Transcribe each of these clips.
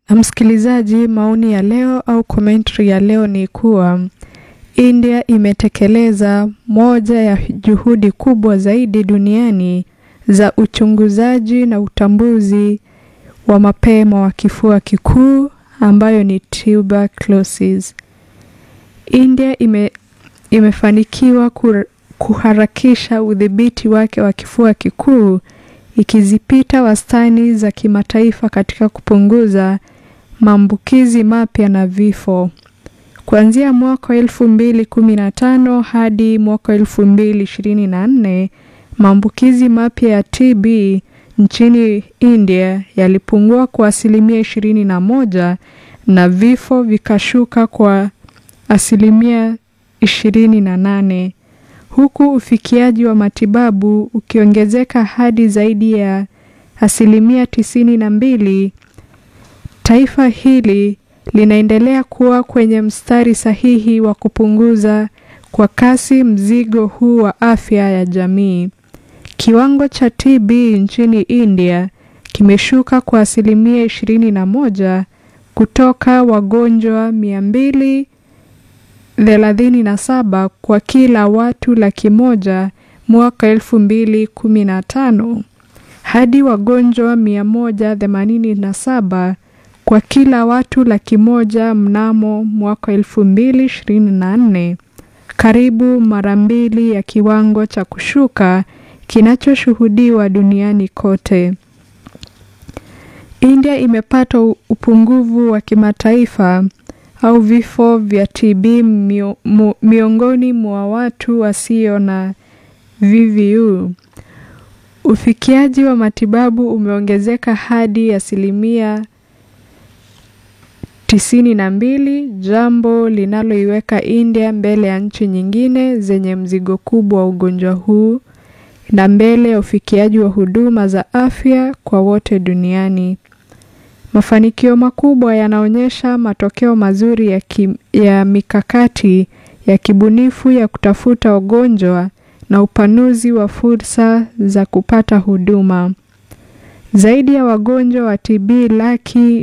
Msikilizaji, maoni ya leo au commentary ya leo ni kuwa India imetekeleza moja ya juhudi kubwa zaidi duniani za uchunguzaji na utambuzi wa mapema wa kifua kikuu ambayo ni tuberculosis. India ime, imefanikiwa kuharakisha udhibiti wake wa kifua kikuu ikizipita wastani za kimataifa katika kupunguza maambukizi mapya na vifo. Kuanzia mwaka elfu mbili kumi na tano hadi mwaka elfu mbili ishirini na nne maambukizi mapya ya TB nchini India yalipungua kwa asilimia ishirini na moja na vifo vikashuka kwa asilimia ishirini na nane huku ufikiaji wa matibabu ukiongezeka hadi zaidi ya asilimia tisini na mbili. Taifa hili linaendelea kuwa kwenye mstari sahihi wa kupunguza kwa kasi mzigo huu wa afya ya jamii. Kiwango cha TB nchini India kimeshuka kwa asilimia ishirini na moja kutoka wagonjwa mia mbili thelathini na saba kwa kila watu laki moja mwaka elfu mbili kumi na tano hadi wagonjwa mia moja themanini na saba kwa kila watu laki moja mnamo mwaka elfu mbili ishirini na nne karibu mara mbili ya kiwango cha kushuka kinachoshuhudiwa duniani kote. India imepata upungufu wa kimataifa au vifo vya TB mio, mu, miongoni mwa watu wasio na VVU. Ufikiaji wa matibabu umeongezeka hadi asilimia tisini na mbili, jambo linaloiweka India mbele ya nchi nyingine zenye mzigo kubwa wa ugonjwa huu na mbele ya ufikiaji wa huduma za afya kwa wote duniani. Mafanikio makubwa yanaonyesha matokeo mazuri ya, ki, ya mikakati ya kibunifu ya kutafuta ugonjwa na upanuzi wa fursa za kupata huduma. Zaidi ya wagonjwa wa TB laki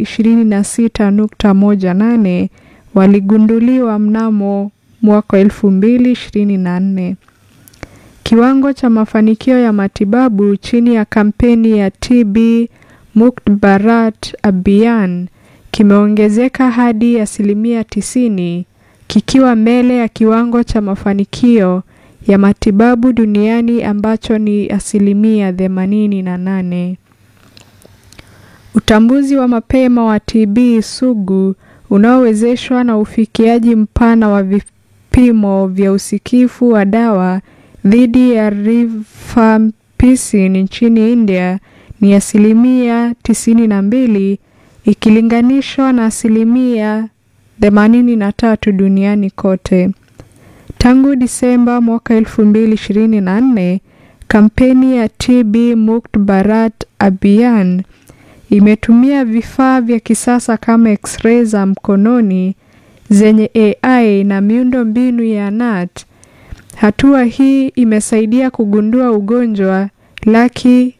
26.18 waligunduliwa mnamo mwaka 2024. Kiwango cha mafanikio ya matibabu chini ya kampeni ya TB Mukt Bharat Abhiyan kimeongezeka hadi asilimia tisini kikiwa mbele ya kiwango cha mafanikio ya matibabu duniani ambacho ni asilimia themanini na nane. Utambuzi wa mapema wa TB sugu unaowezeshwa na ufikiaji mpana wa vipimo vya usikifu wa dawa dhidi ya rifampicin nchini India ni asilimia tisini na mbili ikilinganishwa na asilimia themanini na tatu duniani kote. Tangu Disemba mwaka elfu mbili ishirini na nne kampeni ya TB Mukt Bharat Abhiyan imetumia vifaa vya kisasa kama x-ray za mkononi zenye AI na miundo mbinu ya NAT. Hatua hii imesaidia kugundua ugonjwa laki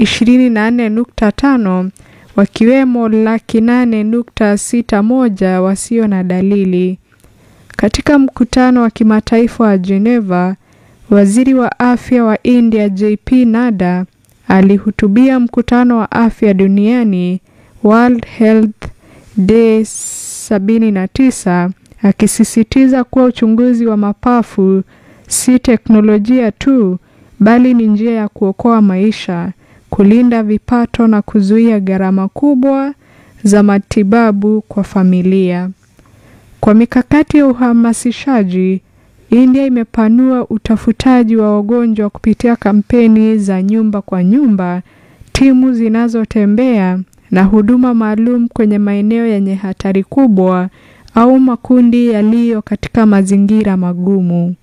24.5 wakiwemo laki 8.61 wasio na dalili. Katika mkutano wa kimataifa wa Geneva, waziri wa afya wa India JP Nada alihutubia mkutano wa afya duniani World Health Day 79 akisisitiza kuwa uchunguzi wa mapafu si teknolojia tu bali ni njia ya kuokoa maisha, kulinda vipato na kuzuia gharama kubwa za matibabu kwa familia. Kwa mikakati ya uhamasishaji, India imepanua utafutaji wa wagonjwa kupitia kampeni za nyumba kwa nyumba, timu zinazotembea na huduma maalum kwenye maeneo yenye hatari kubwa au makundi yaliyo katika mazingira magumu.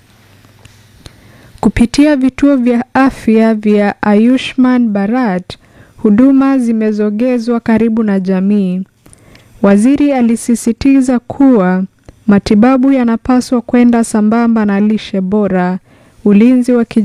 Kupitia vituo vya afya vya Ayushman Bharat, huduma zimezogezwa karibu na jamii. Waziri alisisitiza kuwa matibabu yanapaswa kwenda sambamba na lishe bora, ulinzi wa